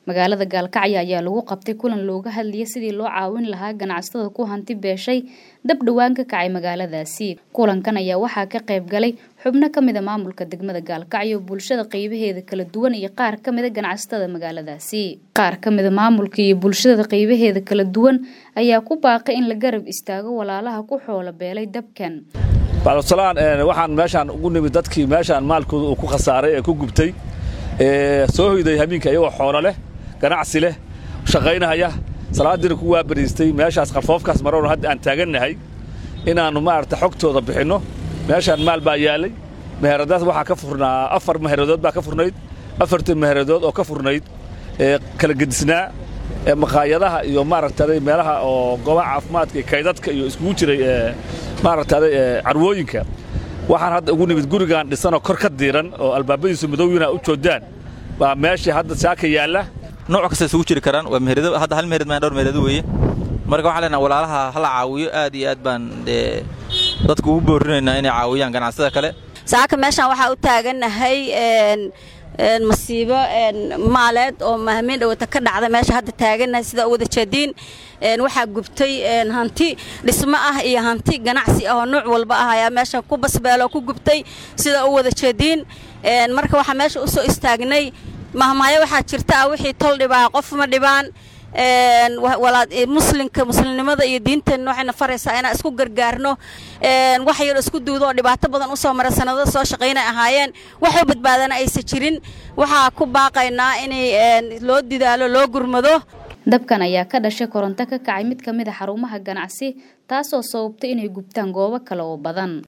magaalada gaalkacyo ayaa lagu qabtay kulan looga hadlayay sidii loo caawin lahaa ganacsatada ku hanti beeshay dab dhowaan ka kacay magaaladaasi kulankan ayaa waxaa ka qayb galay xubno ka mida maamulka degmada gaalkacyo bulshada qeybaheeda kala duwan iyo qaar ka mida ganacsatada magaaladaasi qaar ka mida maamulka iyo bulshada qeybaheeda kala duwan ayaa ku baaqay in la garab istaago walaalaha ku xoolo beelay dabkan bacdsalaan waxaan meeshaan ugu nimid dadkii meeshaan maalkooda uu ku khasaaray ee ku gubtay soo hoyday hamiinka iyagoo xoolo leh ganacsi leh shaqaynahaya salaadiina ku waabariistay meeshaas qarfoofkaas marowna hadda aan taagannahay inaannu maaragta xogtooda bixinno meeshaan maal baa yaallay meheradaas waxaa ka furnaa afar meheradood baa ka furnayd afartii meheradood oo ka furnayd ee kala gedisnaa ee maqaayadaha iyo maaragtaday meelaha oo goobaha caafimaadka iyo kaydadka iyo iskugu jiray ee maaragtaday carwooyinka waxaan hadda ugu nimid gurigaan dhisanoo kor ka diiran oo albaabadiisu madowyina u joodaan baa meeshii hadda saaka yaalla nooc kasta isugu jiri karaan waa meherado hadda hal meherad maan dhowr meherado weeye marka waxaan leenaha walaalaha hala caawiyo aad iyo aad baan dee dadku ugu boorinaynaa inay caawiyaan ganacsada kale saaka meeshaan waxaa u taagannahay masiibo maaleed oo mahamiin dhawata ka dhacda meesha hadda taagannahay sida u wada jeediin waxaa gubtay hanti dhismo ah iyo hanti ganacsi ah oo nuuc walba ah ayaa meesha ku basbeelo ku gubtay sida u wada jeediin marka waxaa meesha u soo istaagnay mahmaayo waxaa jirta ah wixii tol dhibaa qof ma dhibaan muslimka muslimnimada iyo diinteenna waxayna faraysaa inaan isku gargaarno wax yar isku duudo oo dhibaato badan usoo mara sanado soo shaqaynay ahaayeen waxu badbaadana aysan jirin waxaa ku baaqaynaa inay loo didaalo loo gurmado dabkan ayaa ka dhashay koronto ka kacay mid ka mid a xarumaha ganacsi taasoo sababtay inay gubtaan goobo kale oo badan